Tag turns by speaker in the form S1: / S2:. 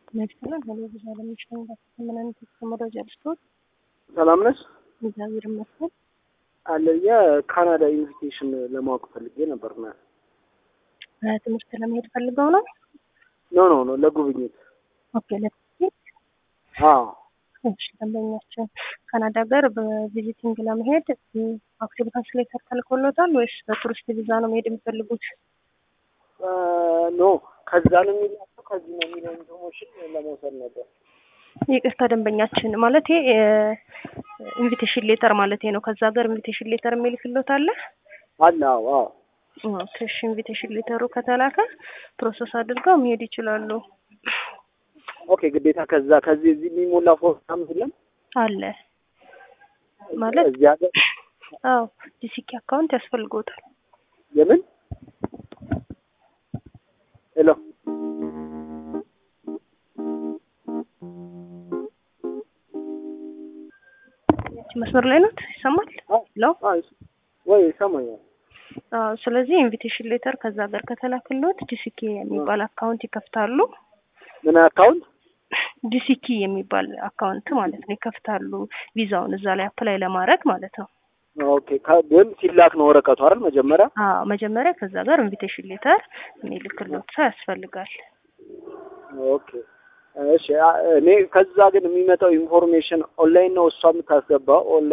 S1: ነግሰናል። ሄሎ ብዙ አለሚችለው ምን አይነት መረጃ ልስጦት?
S2: ሰላም ነሽ?
S1: እግዚአብሔር ይመስገን።
S2: አለ የካናዳ ኢንቪቴሽን ለማወቅ ፈልጌ ነበር። ና
S1: ትምህርት ለመሄድ ፈልገው ነው?
S2: ኖ ኖ ኖ ለጉብኝት።
S1: ኦኬ ለትምህርት
S2: አዎ
S1: እሺ። ደንበኛችን ካናዳ ሀገር በቪዚቲንግ ለመሄድ አክቲቪታንስ ላይ ተልኮሎታል ወይስ በቱሪስት ቪዛ ነው መሄድ የሚፈልጉት?
S2: ኖ ከዛ ነው የሚላቸው ከዚህ ነው የሚለው ኢንፎርሜሽን ለመውሰድ ነበር።
S1: ይቅርታ ደንበኛችን ማለት ኢንቪቴሽን ሌተር ማለት ነው። ከዛ ሀገር ኢንቪቴሽን ሌተር የሚልክሎት አለ?
S2: አለ አዎ አዎ
S1: እሺ ኢንቪቴሽን ሌተሩ ከተላከ ፕሮሰስ አድርገው መሄድ ይችላሉ።
S2: ኦኬ ግዴታ ከዛ ከዚህ እዚህ የሚሞላ ፎርም የለም
S1: አለ ማለት
S2: እዚህ ሀገር
S1: አዎ ዲሲኪ አካውንት ያስፈልጎታል።
S2: የምን ሄሎ
S1: መስመር ላይ ናት ይሰማል? ሄሎ
S2: ወይ ይሰማኛል።
S1: አዎ ስለዚህ ኢንቪቴሽን ሌተር ከዛ ሀገር ከተላክሎት ዲሲኪ የሚባል አካውንት ይከፍታሉ።
S2: ምን አካውንት?
S1: ዲሲኪ የሚባል አካውንት ማለት ነው ይከፍታሉ። ቪዛውን እዛ ላይ አፕላይ ለማድረግ ማለት ነው።
S2: ኦኬ ግን ሲላክ ነው ወረቀቱ አይደል? መጀመሪያ
S1: አዎ መጀመሪያ ከዛ ጋር ኢንቪቴሽን ሌተር የሚልክሎት ሰው ያስፈልጋል።
S2: ኦኬ እሺ። እኔ ከዛ ግን የሚመጣው ኢንፎርሜሽን ኦንላይን ነው እሷ የምታስገባው